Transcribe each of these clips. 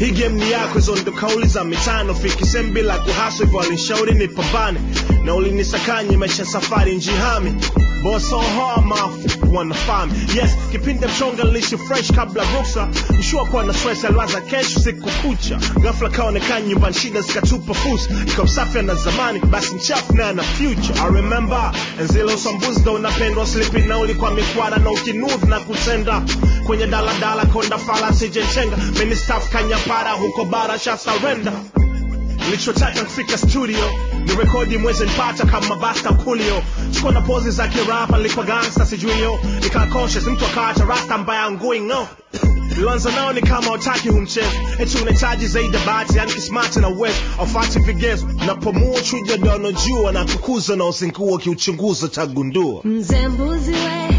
hii game ni yako hizo ndo kauli za mitano fikisem bila kuhaswa hivyo alinshauri nipambane na ulinisakanye maisha safari njihami Boss on hard mouth wanafahamu yes kipindi mchonga lishi fresh kabla ruksa mshua kuwa na stress aliwaza kesho siku kucha ghafla kaonekana nyumbani shida zikatupa fursa ikamsafi na zamani basi mchafu naye na future I remember enzile usambuzi ndo unapendwa slipi na ulikuwa mikwara na ukinudhi na kutenda kwenye daladala konda fala sijenchenga mini staff kanyapara huko bara sha surrender nilichotaka kufika studio ni rekodi mwezi nipata kama basta ukulio sikuwa na pozi za kirapa nilikuwa gangsta sijui yo nikaa conscious mtu akaacha rasta ambaye angui ngo Lianza nao ni kama utaki humchezo eti unahitaji zaidi ya bahati yani kismati na uwezo aufati vigezo napomua chuja dono jua na kukuza na uzingua kiuchunguza tagundua Mzee mbuzi we,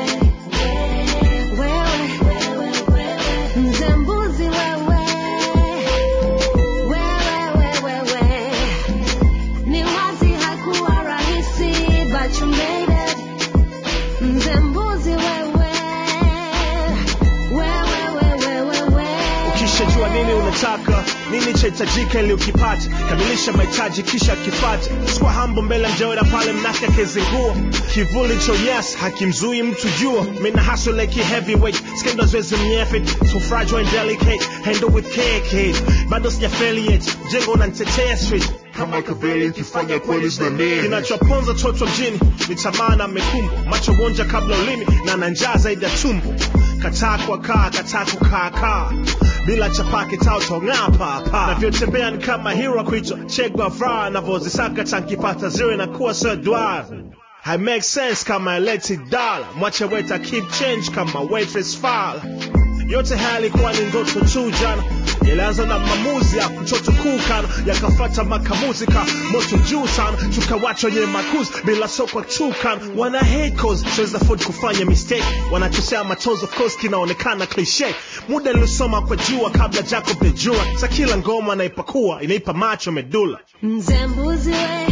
wewe, mzee mbuzi wewe, wewe, wewe, ni wazi hakuwa rahisi, but you made it. Mzee mbuzi wewe, wewe, wewe, wewe, ukishajua nini unataka nini chahitajika ili ukipate kamilisha mahitaji kisha kifate sikuwa hambo mbele mjaoda pale mnake akizingua kivuli cho yes hakimzui mtu jua mina hustle like heavyweight skendo zwezi mnyefe so fragile and delicate handle with care kid bado sijafeli yet jengo unanitetea street kama kaveli ukifanya kweli zinanene kinachoponza toto mjini ni tamaa na mekumbo macho wonja kabla ulimi na na njaa zaidi ya tumbo kataa kwa kaa kataa kukaa kaa bila chapake tao tong'aa papa navyotembea ni kama hero kuitwa Che Guevara navyozisaka tankipata zero inakuwa sir dwar I make sense kama electric dollar mwache weta keep change kama waitress fala yote haya yalikuwa ni ndoto tu jana yalianza na maamuzi ya mtoto kukana yakafata makamuzi ka moto juu sana tukawacha wenye makuzi bila sokwa chukan wana hate cause siwezi afford kufanya mistake wanachosea matozo of course kinaonekana cliche muda nilisoma kwa jua kabla Jacob the jua sa kila ngoma naipakua inaipa macho medula mzee mbuzi we,